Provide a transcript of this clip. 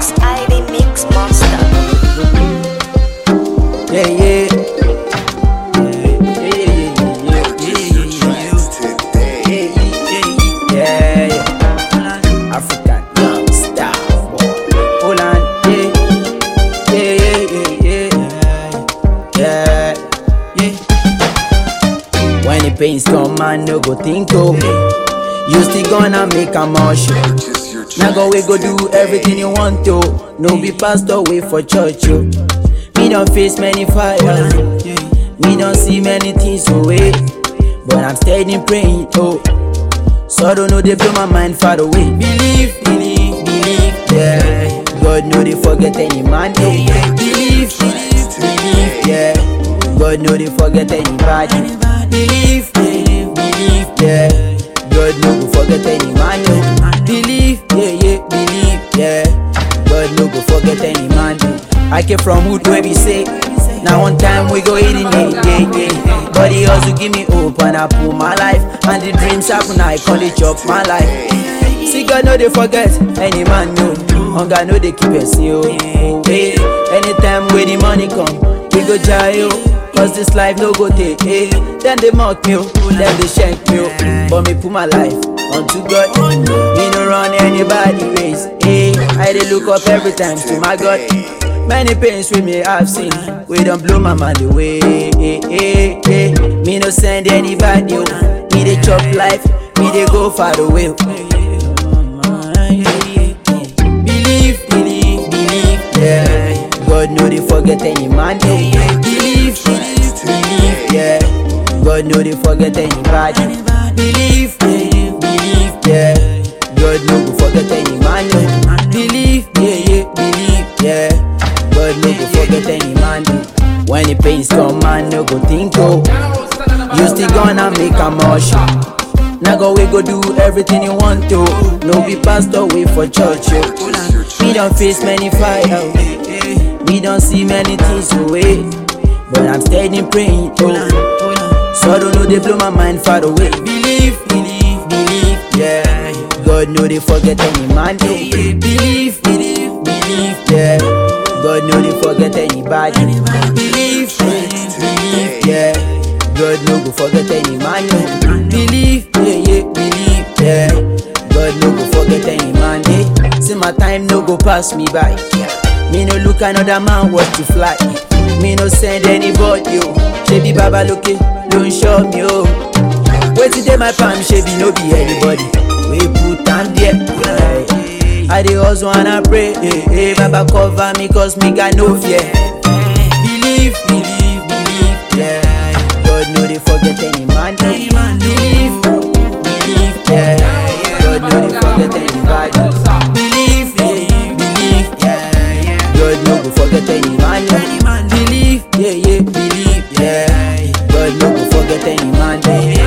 Box ID Mix Monster. Yeah, yeah. Yeah, yeah, yeah, yeah, yeah, yeah. African young star boy. Hold on, yeah, yeah, yeah, yeah, yeah, yeah. When the pains come, man, no go think oh. You still gonna make a motion. Now go we go do everything you want to. No be pastor wait for church yo. Me don't face many fires. Me don't see many things away. But I'm steady praying oh. So I don't know they blow my mind far away. Believe, believe, believe, yeah. God know they forget any man. Oh. Believe, believe, believe, yeah. God know they forget anybody. Believe, believe, believe, yeah. God no go forget any man. Oh. Believe, yeah, yeah, believe, yeah. God no go forget any man. oh. I came from hood where we say. Now one time we go eating yeah, yeah, yeah. But he also give me hope and I pull my life. And the dreams happen, I call it chop my life. See God no they forget any man no. Hunger no they keep us yo. Hey, anytime when the money come, we go jail. Cause this life no go take. Hey, then they mock me, oh, then they shank me. oh. But me put my life unto God. Me no run anybody race. Hey, I dey look up every time to my God. Many pains we may have seen, we don't blow my mind away. Eh, eh, eh. Me no send anybody, oh. me dey chop life, me dey go far away. oh. Believe, believe, believe, yeah. God know they forget any man, oh. Believe, believe, believe, yeah. God know they forget anybody. Believe, believe, believe, yeah. God no go forget any man, oh. Believe, yeah, yeah, believe, yeah. God no go forget any man. oh. When the pains come, man, no go think, oh. You still gonna make a motion. Now go we go do everything you want to. No be pastor wait for church, yo. We don't face many fires. We don't see many things away. But I'm steady praying, oh. So I don't know they blow my mind far away. Believe, believe, believe, yeah. God know they forget any man, oh. Believe, believe, believe, yeah. God know they forget anybody. Believe, believe, believe, yeah. God no go forget any man, no. Believe, yeah, yeah, believe, yeah. God no go forget any man, eh. See my time no go pass me by. Me no look another man what to fly. Me no send anybody, yo. Shebi Baba look don't show me, oh. Wait till my palm, shebi no be anybody. We put am there. Aye. I dey hustle and I pray, eh, eh. Baba cover me cause me got no fear. Believe, believe, believe, yeah. God no dey forget any man. Believe, believe, yeah. God no dey forget anybody. Believe, believe, believe, yeah. God no go forget any man. Believe, yeah, yeah, believe, yeah. God no go forget any man.